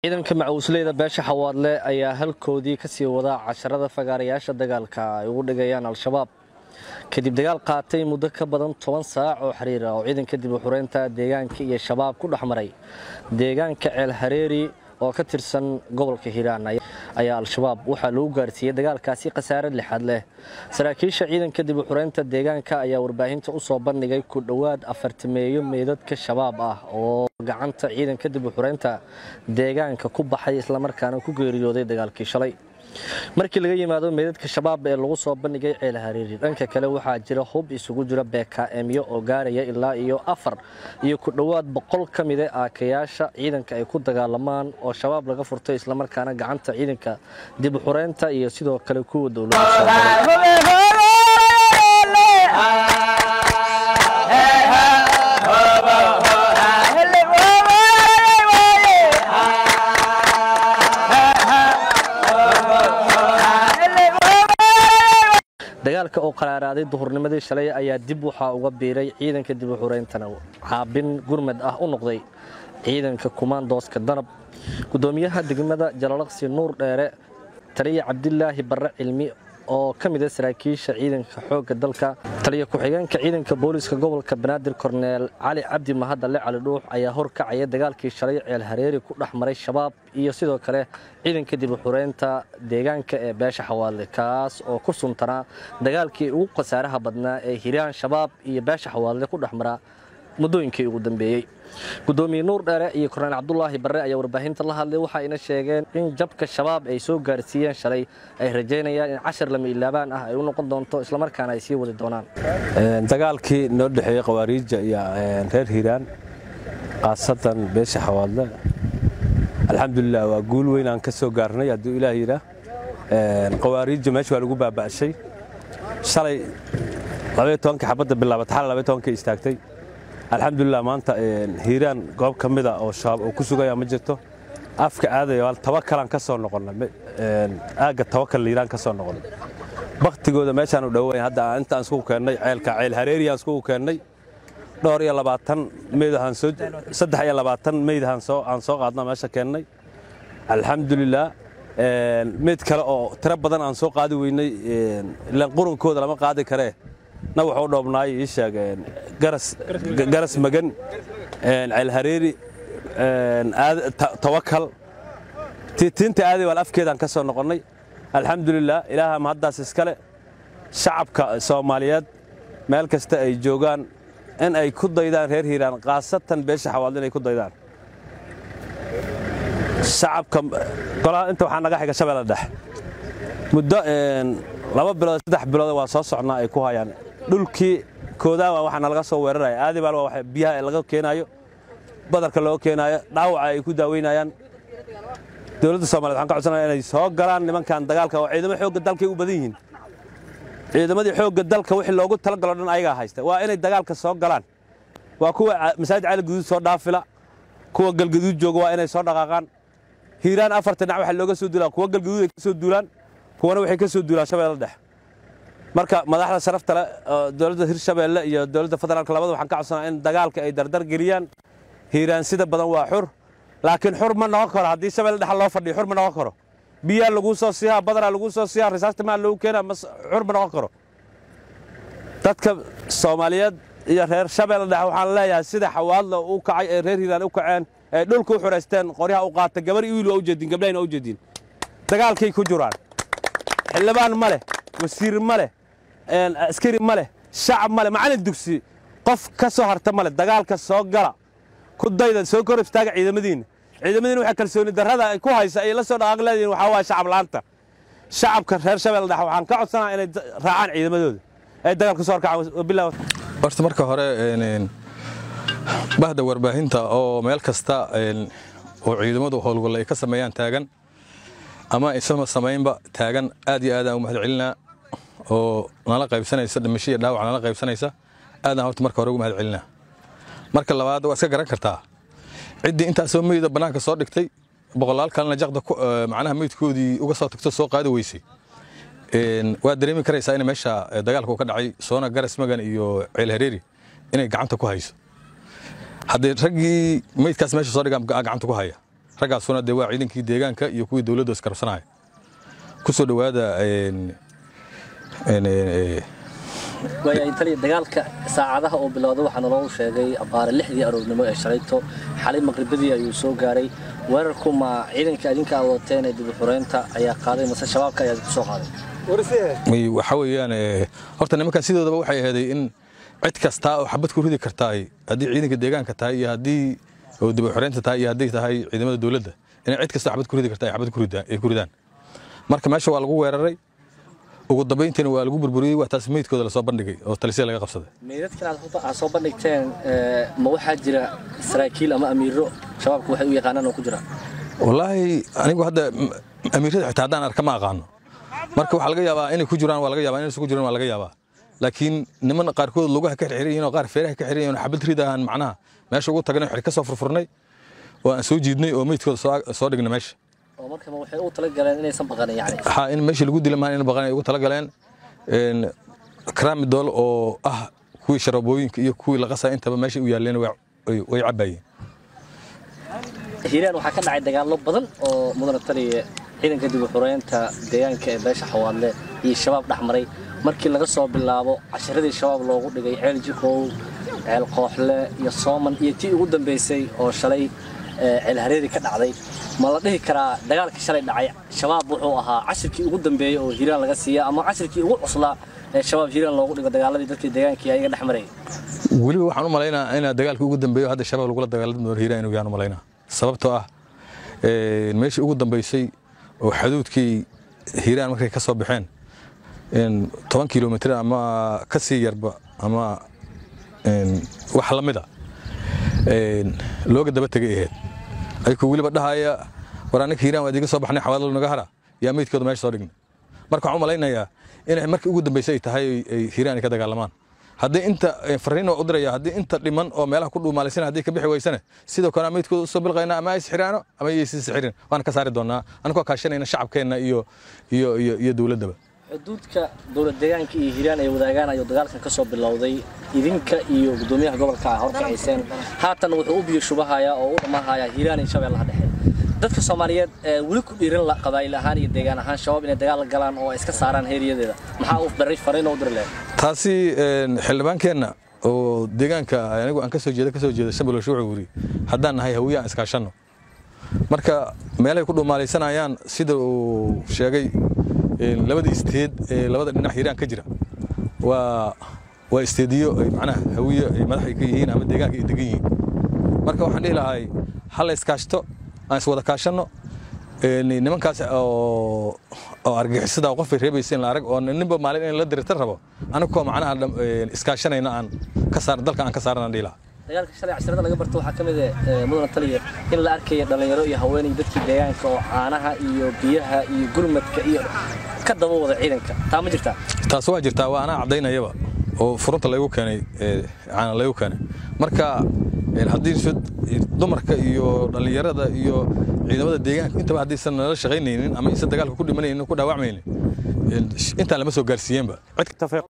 ciidanka macawisleyda beesha xawaadle ayaa halkoodii ka sii wadaa casharada fagaarayaasha dagaalka ay ugu dhigayaan al-shabaab kadib dagaal qaatay muddo ka badan toban saac oo xiriir ah oo ciidanka dib u xureynta deegaanka iyo shabaab ku dhex maray deegaanka ceel hareeri oo ka tirsan gobolka hiiraan ayaa al-shabaab waxaa lagu gaarsiiyey dagaalkaasi khasaare lixaad leh saraakiisha ciidanka dib u xureynta deegaanka ayaa warbaahinta u soo bandhigay ku dhowaad afartameeyo meydadka shabaab ah oo gacanta ciidanka dib u xureynta deegaanka ku baxay islamarkaana ku geeriyooday dagaalkii shalay markii laga yimaado meydadka shabaab ee lagu soo bandhigay ceel hariiri dhanka kale waxaa jira hub isugu jira beekaemyo oo gaaraya ilaa iyo afar iyo ku dhowaad boqol ka mida aakayaasha ciidanka ay ku dagaalamaan oo shabaab laga furtay islamarkaana gacanta ciidanka dib u xureynta iyo sidoo kale kuwa dagaalka oo qaraaraaday duhurnimadii shalay ayaa dib waxaa uga biiray ciidanka dib u xureyntana caabin gurmad ah u noqday ciidanka kumaandooska danab gudoomiyaha degmada jalalaqsi nuur dheere taliya cabdilaahi barre cilmi oo ka mid a saraakiisha ciidanka xoogga dalka taliya ku-xigeenka ciidanka booliiska gobolka banaadir korneel cali cabdi mahadalle cali dhuux ayaa horkacaya dagaalkii shalay ceel hareeri ku dhex maray shabaab iyo sidoo kale ciidanka dib u xureynta deegaanka ee beesha xawaadle kaas oo ku suntanaa dagaalkii ugu khasaaraha badnaa ee hiraan shabaab iyo beesha xawaadle ku dhex mara muddooyinkii ugu dambeeyey gudoomiye nuur dheere iyo korneel cabdulaahi barre ayaa warbaahinta la hadlay waxayna sheegeen in jabka shabaab ay soo gaarsiiyeen shalay ay rajaynayaan in cashar lama ilaabaan ah ay u noqon doonto islamarkaana ay sii wadi doonaan dagaalkii noo dhexeeyey khawaariija iyo reer hiiraan khaasatan beesha xawaadle alxamdulilah waa guul weyn aan ka soo gaarnay hadduu ilaah yidhaah khawaariija meesha waa lagu baaba'shay shalay labaiyo tobankii xabadda bilaabat xal labaiyo tobankii istaagtay alxamdulilah maanta hiiraan goob ka mida oo shabaab oo ku sugaya ma jirto afka aadaya tawakalaan ka soo noqonnay aagga tawakal hiiraan ka soo noqonnay baktigooda meeshaan u dhowayn hadda intaan iskugu keennay ceelka ceel hareeriyaan iskugu keennay dhowr iyo labaatan meydahaan soo saddex iyo labaatan meydahaan soo aan soo qaadna meesha keennay alxamdulilah meyd kale oo tiro badan aan soo qaadi weynay ilaan qurunkooda lama qaadi karee na wuxuu dhoobnaay ii sheeg garas magan ceel hareeri tawakal tiinta aaday waal afkeedaan ka soo noqonnay alxamdulilah ilaaha mahaddaas iskale shacabka soomaaliyeed meel kasta ay joogaan in ay ku daydaan reer hiiraan khaasatan beesha xawaadle inay ku daydaan shacabka golaha inta waxaa naga xiga shabeella dhex muddo laba bilood saddex bilood waa soo socnaa ay ku hayaan dhulkii koodaawa waxaa nalaga soo weeraraya aadibaal waa biyaha laga keenaayo badarka looga keenaayo dhaawaca ay ku daaweynayaan dowladda soomaliya waxaan ka codsanaya inay soo galaan nimankan dagaalka oo ciidamo xoogga dalkay u badan yihiin ciidamadii xoogga dalka wixii loogu talagalo dhan ayagaa haysta waa inay dagaalka soo galaan waa kuwa masaajid cali guduud soo dhaafila kuwa galgaduud jooga waa inay soo dhaqaaqaan hiiraan afarta dhinac waxaa looga soo duulaa kuwa galgaduud ay ka soo duulaan kuwana waxay ka soo duulaan shabeella dhex marka madaxda sharafta leh dowladda hirshabeelle iyo dowladda federaalka labada waxaan ka codsanaa in dagaalka ay dardar geliyaan hiiraan sida badan waa xur laakiin xur ma noqon karo haddii shabeelle dhexa loo fadhiyo xur ma noqon karo biyaa laguu soo siihaa badaraa laguu soo siihaa risaasta maa loogu keenaa xur ma noqon karo dadka soomaaliyeed iyo reer shabeelle dhexe waxaan leeyahay sida xawaadla u kacay ee reer hiiraan u kaceen ee dhulka u xuraysteen qoryaha u qaata gabar iyo wiil waa u jeedin gabdhahayna waa u jeedin dagaalkay ku jiraan xildhibaan ma leh wasiir ma leh askari ma leh shacab ma leh macallin dugsi qof ka soo harta ma leh dagaalka soo gala ku dayda soo kor istaaga ciidamadiinna ciidamadiina waxay kalsooni darrada ay ku haysa ay la soo dhaqaaq leedihiin waxaa waaya shacab la'aanta shacabka reer shabeelle dhexe waxaan ka codsanaa inay raacaan ciidamadooda ay dagaalka soo horkacaan wabillahi horta marka hore bahda warbaahinta oo meel kasta oo ciidamadu howlgalla ay ka sameeyaan taagan ama isama samaynba taagan aad iyo aadaan u mahad celinaa oo nala qaybsanaysa dhimasho iyo dhaawac nala qaybsanaysa aadaan horta marka hore ugu mahad celinaa marka labaad waa iska garan kartaa ciddii intaasoo meyda bannaanka soo dhigtay boqolaal kalena jaqda macnaha meydkoodii uga soo tagto soo qaadi weysay waad dareemi karaysaa in meesha dagaalka uu ka dhacay soona garas magan iyo ceel hareeri inay gacanta ku hayso haddii raggii meydkaas meesha soo dhigaan gacanta ku haya raggaasuna dee waa ciidankii deegaanka iyo kuwii dowladda iskarabsanaya ku soo dhowaada waayahay taliya dagaalka saacadaha oo bilowda waxaa naloo sheegay abaare lixdii aroornimo ee shalayto xalay maqribadii ayuu soo gaaray weerarku ma ciidanka adinka aad wateen ee dib u xureynta ayaa qaaday mase shabaabka ayaa ku soo qaaday waxa weeyaan horta nimankan sidoodaba waxay aheeday in cid kasta oo xabad ku ridi kartaay haddii ciidanka deegaanka tahay iyo haddii oo dib u xureynta tahay iyo haddii tahay ciidamada dowladda inay cid kasta xabad ku ridi kartaa ay xabad ay ku ridaan marka meesha waa lagu weeraray ugu dambayntiina waa lagu burburiyey waa taas meydkooda lasoo bandhigay oo talisya laga qabsaday meydadkan aad soo bandhigteen ma waxaa jira saraakiil ama amiiro shabaabku waxay u yaqaanaan oo ku jira wallaahi anigu hadda amiirada xitaa haddaan arka ma aqaano marka waxaa laga yaabaa inay ku jiraan waa laga yaabaa inaysan ku jiraan waa laga yaabaa laakiin niman qaarkood lugaha ka xirxiran yihiin oo qaar feeraha ka xiran yihiin xabad ridahan macnaha meesha ugu tagnay xir ka soo furfurnay oo aan soo jiidnay oo meydkooda soo dhignay meesha oo marka waxay u tala galeen inaysan baqanin yani ha in meesha lagu dila maan in baqan ay ugu tala galeen kramidol oo ah kuwii sharabooyinka iyo kuwii la qasay intaba meesha u yaaleen way cabayeen hiiraan waxaa ka dhacay dagaallo badan oo mudana taliya ciidanka dib u xureynta deegaanka ee beesha xawaadle iyo shabaab dhexmaray markii laga soo bilaabo casharadii shabaab loogu dhigay ceel jikow ceel kooxle iyo sooman iyo tii ugu dambaysay oo shalay ceel hareeri ka dhacday ma la dhihi karaa dagaalkii shalay dhacay shabaab wuxuu ahaa cashirkii ugu dambeeyey oo hiiraan laga siiya ama cashirkii ugu cuslaa ee shabaab hiiraan loogu dhigo dagaaladii dadkii deegaankii ayaga dhex marayay weliba waxaan u malaynaa inaa dagaalkii ugu dambeeyo hadda shabaab lagula dagaalami doono hiiraan inuu yaan u malaynaa sababtoo ah meeshii ugu dambaysay oo xaduudkii hiiraan markay ka soo baxeen toban kilomitr ama ka sii yarba ama wax la mida looga daba tegay ahayd ayku weliba dhahaya war annika hiiraan waa idiga soo baxnay xawaadlo naga hara yaa meydkooda meesha soo dhignay marka waxaan u malaynayaa inay markii ugu dambaysay ay tahay ay hiiraan ay ka dagaalamaan haddii inta fariin oo u diraya haddii inta dhiman oo meelaha ku dhuumaalaysan haddii ka bixi weysane sidoo kale meydkooda usoo bilqayna ama ay sixiraano ama ay sii sixirin waan ka saari doonaa anagoo kaashanayna shacabkeenna iyo iyo iyo iyo dowladdaba xuduudka dowlad deegaanka iyo hiiraan ay wadaagaan ayuu dagaalkan ka soo bilowday idinka iyo gudoomiyaha gobolka ah horkacayseen haatan wuxuu u biyo shubahayaa oo u dhammahayaa hiiraan iyo shabeellaha dhexe dadka soomaaliyeed weli ku dhiiran qabaa'il ahaan iyo deegaan ahaan shabaab inay dagaal galaan oo ay iska saaraan heeriyadeeda maxaa uu barray fariin oo u diri lahayd taasi xildhibaankeenna oo deegaanka anigu aan ka soo jeeda ka soo jeeda shambalosho wuxuu yiri haddaan nahay hawiye aan iskaashanno marka meelahay ku dhuumaalaysanayaan sida uu sheegay labada isteed ee labada dhinac hiiraan ka jira waa waa isteediyo ay macnaha hawiye ay madax ka yihiin ama deegaanka ay degan yihiin marka waxaan dhihi lahay ha la iskaashto aan iswada kaashanno nimankaas oo oo argixisada qofay reebaysa in la arag oo ninba maalin in la dirita rabo anigoo macnaha iskaashanayna aan ka saar dalka aan ka saarana dhihi lahaa dagaalka shalay casharada laga barto waxaa ka mid ah mudana taliya in la arkaya dhallinyaro iyo haweenay dadkii deegaanka oo caanaha iyo biyaha iyo gurmadka iyo ka daba wada ciidanka taa ma jirtaa taas waa jirtaa waa anaa caddaynayaba oo furunta laygu keenay caana laygu keenay marka haddii dumarka iyo dhallinyarada iyo ciidamada deegaanka intaba haddaysan nala shaqaynaynin ama aysan dagaalka ku dhimanaynin ku dhaawacmaynin intaan lama soo gaarsiiyeenba